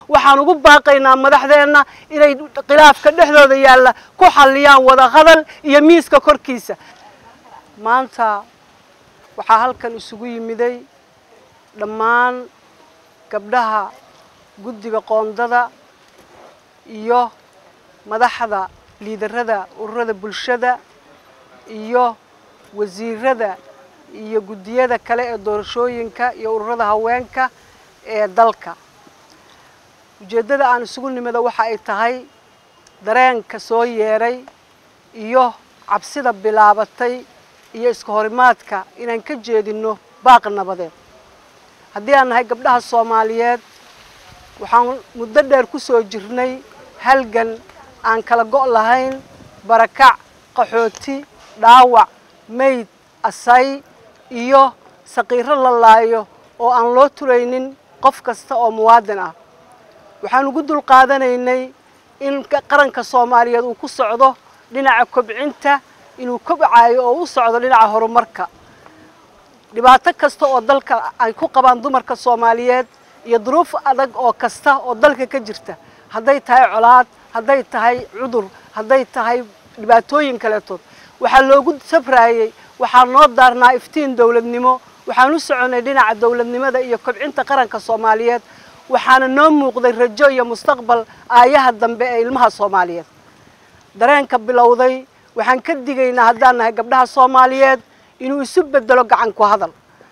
waxaan ugu baaqaynaa madaxdeenna inay khilaafka dhexdooda yaalla ku xalliyaan wada hadal iyo miiska korkiisa maanta waxaa halkan isugu yimiday dhammaan gabdhaha guddiga qoondada iyo madaxda liidarada ururada bulshada iyo wasiirada iyo guddiyada kale ee doorashooyinka iyo ururada haweenka ee dalka ujeeddada aan isugu nimida waxa ay tahay dareenka soo yeeray iyo cabsida bilaabatay iyo iska horimaadka inaan ka jeedinno baaq nabadeed haddii aan nahay gabdhaha soomaaliyeed waxaan muddo dheer ku soo jirnay halgan aan kala go' lahayn barakac qaxooti dhaawac mayd asay iyo saqiiro la laayo oo aan loo turaynin qof kasta oo muwaadin ah waxaan ugu dul qaadanaynay in qaranka soomaaliyeed uu ku socdo dhinaca kobcinta inuu kobcayo oo u socdo dhinaca horumarka dhibaato kasta oo dalka ay ku qabaan dumarka soomaaliyeed iyo duruuf adag oo kasta oo dalka ka jirta hadday tahay colaad hadday tahay cudur hadday tahay dhibaatooyin kaleetood waxaa loogu safraayey waxaa noo daarnaa iftiin dowladnimo waxaan u soconay dhinaca dowladnimada iyo kobcinta qaranka soomaaliyeed waxaana noo muuqday rajo iyo mustaqbal aayaha dambe ee ilmaha soomaaliyeed dareenka bilowday waxaan ka digaynaa haddaan nahay gabdhaha soomaaliyeed inuu isu bedelo gacan ku hadal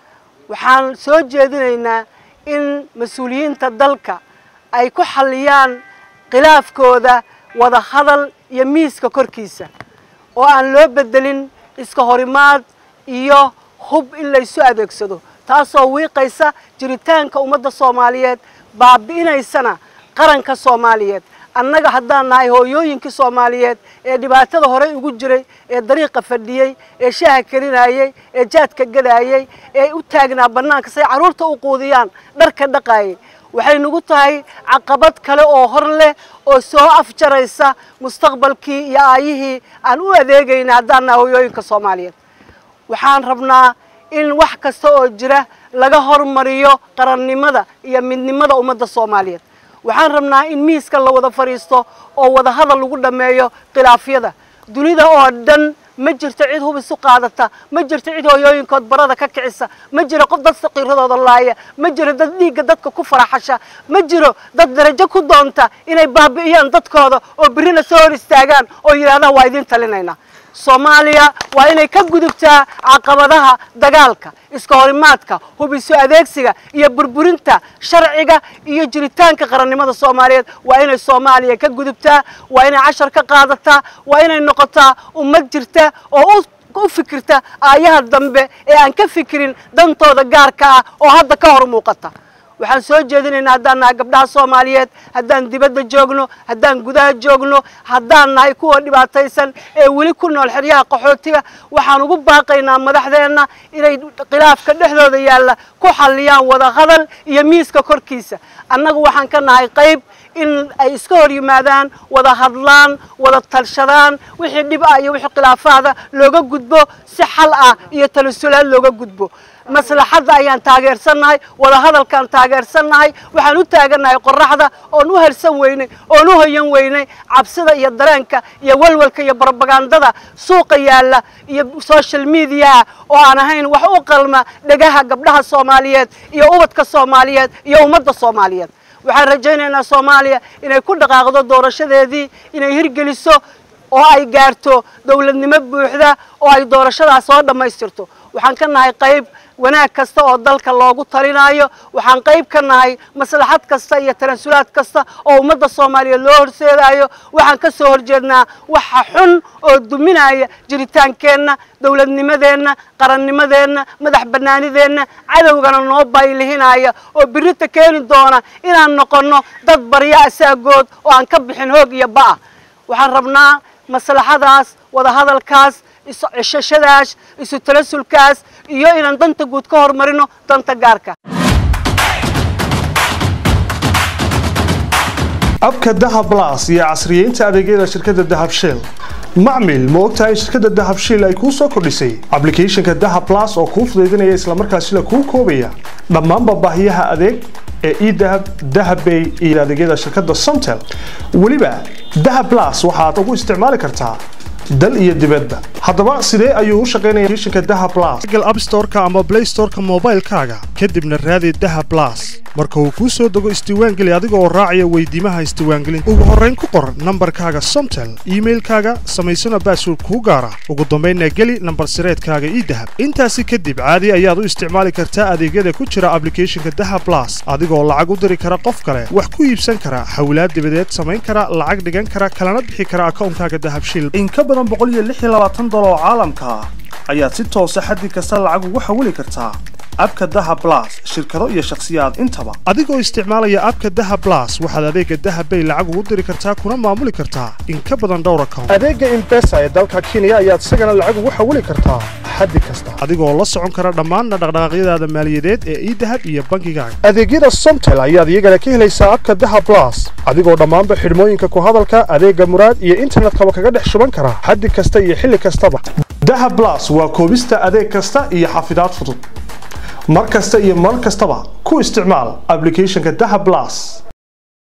waxaan soo jeedinaynaa in mas-uuliyiinta dalka ay ku xalliyaan khilaafkooda wada hadal iyo miiska korkiisa oo aan loo bedelin iska horimaad iyo hub in laysu adeegsado taasoo wiiqaysa jiritaanka ummadda soomaaliyeed baabi'inaysana qaranka soomaaliyeed annaga haddaan nahay hooyooyinkii soomaaliyeed ee dhibaatada horey ugu jiray ee dariiqa fadhiyey ee shaaha karinayey ee jaadka gadaayey ee u taagnaa bannaanka say carruurta u quudiyaan dharka dhaqaayay waxay nagu tahay caqabad kale oo hor leh oo soo afjaraysa mustaqbalkii iyo aayihii aan u adeegayna haddaan nahay hooyooyinka soomaaliyeed waxaan rabnaa in wax kasta oo jira laga hormariyo qarannimada iyo midnimada ummadda soomaaliyeed waxaan rabnaa in miiska la wada fadhiisto oo wada hadal lagu dhammeeyo khilaafyada dunida oo dhan ma jirto cid hub isu qaadata ma jirto cid hooyooyinkood barada ka kicisa ma jiro qof dad saqiiradooda laaya ma jiro dad dhiigga dadka ku faraxasha ma jiro dad darajo ku doonta inay baabi'iyaan dadkooda oo birrina soo hor istaagaan oo yidhahdaha waa idiin talinaynaa soomaaliya waa inay ka gudubtaa caqabadaha dagaalka iska horimaadka hub isu adeegsiga iyo burburinta sharciga iyo jiritaanka qarannimada soomaaliyeed waa inay soomaaliya ka gudubtaa waa inay cashar ka qaadataa waa inay noqotaa ummad jirta oo u fikirta aayaha dambe ee aan ka fikirin dantooda gaarka ah oo hadda ka hor muuqata waxaan soo jeedinaynaa haddaan nahay gabdhaha soomaaliyeed haddaan dibadda joogno haddaan gudaha joogno haddaan nahay kuwa dhibaataysan ee weli ku nool xeryaha qaxootiga waxaan ugu baaqaynaa madaxdeenna inay khilaafka dhexdooda yaalla ku xalliyaan wada hadal iyo miiska korkiisa annagu waxaan ka nahay qayb in ay iska hor yimaadaan wada hadlaan wada talshadaan wixii dhib ah iyo wixii khilaafaada looga gudbo si xal ah iyo talasulaad looga gudbo maslaxadda ayaan taageersannahay wada hadalkaan taageersannahay waxaan u taagannahay qoraxda oon u harsan weynay oon u hoyan weynay cabsida iyo dareenka iyo walwalka iyo barobagandada suuqa yaalla iyo social mediaha oo aan ahayn wax u qalma dhegaha gabdhaha soomaaliyeed iyo ubadka soomaaliyeed iyo ummadda soomaaliyeed waxaan rajaynaynaa soomaaliya inay ku dhaqaaqdo doorashadeedii inay hirgeliso oo ay gaarto dowladnimo buuxda oo ay doorashadaas soo dhammaystirto waxaan ka nahay qayb wanaag kasta oo dalka loogu talinaayo waxaan qayb ka nahay maslaxad kasta iyo tanaasulaad kasta oo ummadda soomaaliyeed loo horseedaayo waxaan ka soo horjeednaa waxa xun oo duminaya jiritaankeenna dowladnimadeenna qarannimadeenna madax bannaanideenna cadowgana noo baylihinaya oo birita keeni doona inaan noqonno dad barya asaagood oo aan ka bixin hoog iyo ba'a waxaan rabnaa maslaxadaas wada hadalkaas isu ceshashadaas isu talasulkaas iyo inaan danta guud ka hormarino danta gaarka abka dahab blas iyo casriyeynta adeegyada shirkadda dahab shell macmil ma ogtahay shirkadda dahab shiil ay kuu soo kordhisay ablicathonka dahab plus oo kuu fudaydinaya islamarkaasila kuu koobaya dhammaanba baahiyaha adeeg ee edahab dahabbay iyo adeegyada shirkadda somtel weliba dahab plus waxaad ugu isticmaali kartaa dal iyo dibadba haddaba sidee ayuu u shaqaynaya applicationka dahab plus google app store-ka ama play store-ka moobaylkaaga kadibna raadi dahab plus marka uu kuu soo dego isdiiwaangeli adiga oo raacaya weydiimaha isdiiwaangelinta ugu horrayn ku qor nambarkaaga somtel iimailkaaga samaysana baasword kuu gaara ugu dambaynna geli nambar sireedkaaga ii dahab intaasi kadib caadi ayaad u isticmaali kartaa adeegyada ku jira ablicathonka dahab plus adigoo lacag u diri kara qof kale wax ku iibsan kara xawlaad dibadeed samayn kara lacag dhigan kara kalana bixi kara akawnkaaga dahabshiil in ka badan dolar oo caalamka ah ayaad si toosa xaddi kasta lacag ugu xawili kartaa abka daha blas shirkado iyo shakhsiyaad intaba adigoo isticmaalaya abka daha blas waxaad adeega dahabbay lacag ugu diri kartaa kuna maamuli kartaa in ka badan dhowr account adeega imbesa ee dalka kenya ayaad isagana lacag ugu xawili kartaa xaddi kasta adigoo la socon kara dhammaanna dhaqdhaqaaqyadaada maaliyadeed ee idahab iyo bangigaaga adeegyada somtel ayaad iyagana ka helaysaa abka daha blas adigoo dhammaanba xidhmooyinka ku hadalka adeega muraad iyo internetkaba kaga dhex shuban kara xaddi kasta iyo xilli kastaba daha blas waa koobista adeeg kasta iyo xafidaad fudud mar kasta iyo mar kastaba ku isticmaal ablicathonka daha blas